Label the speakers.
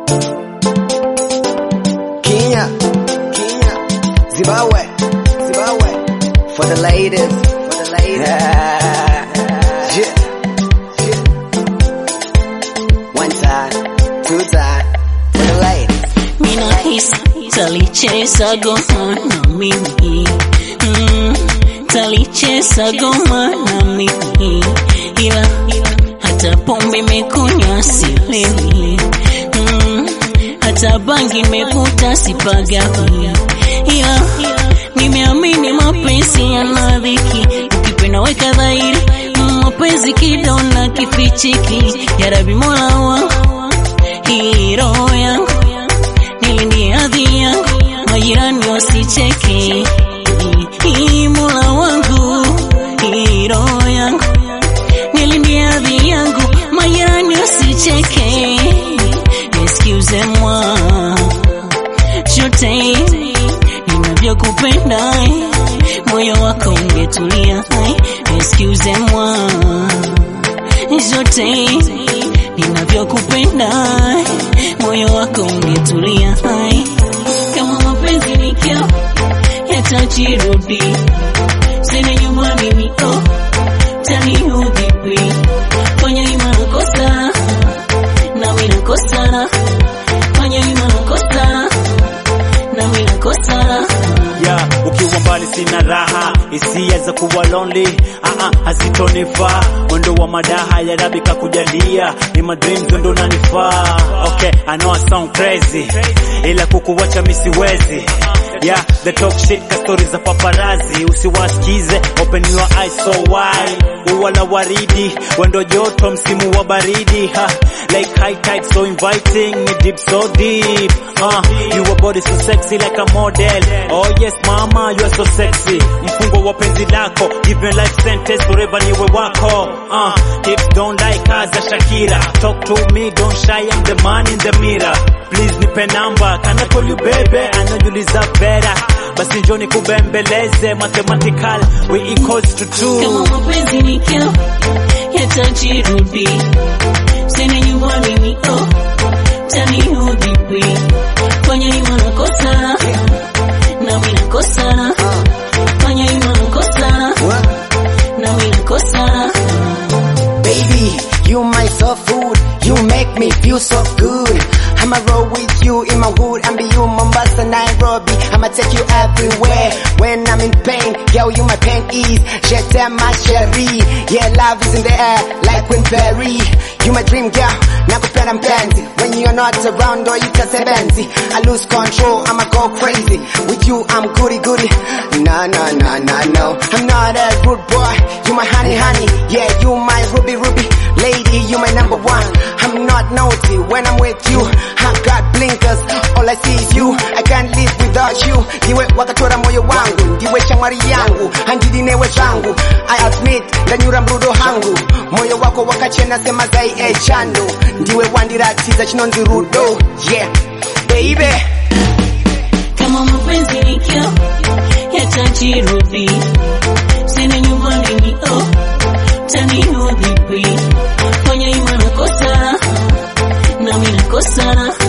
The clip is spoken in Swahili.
Speaker 1: Kenya, Kenya, Zimbabwe, Zimbabwe, for the ladies, for the ladies. yeah. yeah. One time, two time, for the ladies.
Speaker 2: Mina hisi talicheza goma na mimi mm, talicheza goma na mimi ila hata pombe imekunywa silewi mm, hata bangi imekuta sipagawi ila nimeamini mapenzi yana dhiki ukipenda weka dhahiri mm, mapenzi kidona kifichiki ya rabi mola wangu hii roho yangu nilindie hadhi yangu majirani wasicheke hii mola wangu hii roho yangu nilindie hadhi yangu majirani wasicheke excuse moi chote ninavyokupenda moyo wako ungetulia excuse moi zote ninavyokupenda moyo wako ungetulia hai kama mapenzi ni kio yatajirudi sina nyumbani niko taniudhipi fanya ima nakosa nami nakosa fanya ima nakosa nami nakosa
Speaker 3: yeah, ukiwa mbali sina raha, hisia za kuwa lonely ah ah, hazitonifaa. Mwendo wa madaha ya rabi kakujalia, ni my dreams ndo nanifaa. Okay, I know I sound crazy, ila kukuwacha mi siwezi. Yeah, the talk shit ka stories za paparazi, usiwasikize, open your eyes so wide. Ua la waridi, wendo joto msimu wa baridi ha, like high tide so inviting, me deep so deep. Uh, your body so sexy like a model. Oh yes mama, you are so sexy. Mfungo wa penzi lako, give me life sentence forever niwe wako. Uh, hips don't like us za Shakira. Talk to me, don't shy, I'm the man in the mirror. Please nipe namba, can I call you baby? I know you deserve better. Basi njoni kubembeleze, mathematical, we equals to two.
Speaker 2: kama mapenzi ni kio yatajirudi sina nyumbani niko taniudhipi fanya ima nakosa nami nakosa fanya ima nakosa
Speaker 1: What?
Speaker 2: nami nakosa
Speaker 1: Baby, you my soul food. You make me feel so good. I'ma roll with you in my hood. I'm be you Mombasa, Nairobi. I'ma take you everywhere. When I'm in pain, yo, you my pain ease. Jet my cherie. Yeah, love is in the air, like Queen Perry. You my dream girl, nakupenda mpenzi. When you're not around or you just benzi. I lose control, I'ma go crazy. With you, I'm goody goody. No, no, no, no, no. I'm not a rude boy. You my honey, honey. Yeah, you my ruby, ruby. Lady, you my number one. I'm not naughty when I'm with you. I got blinkers, all I see is you. I can't live without you. Ndiwe wakatora moyo wangu, ndiwe chamwari yangu, handidi newe zangu. I admit, ndanyura mrudo hangu. Moyo wako wakachena sema zai e chando. Ndiwe wandiratiza chinonzi rudo. Yeah, baby.
Speaker 2: kama mapenzi ni kio yatajirudi sina nyumbani niko taniudhipi fanya ima nakosa nami nakosa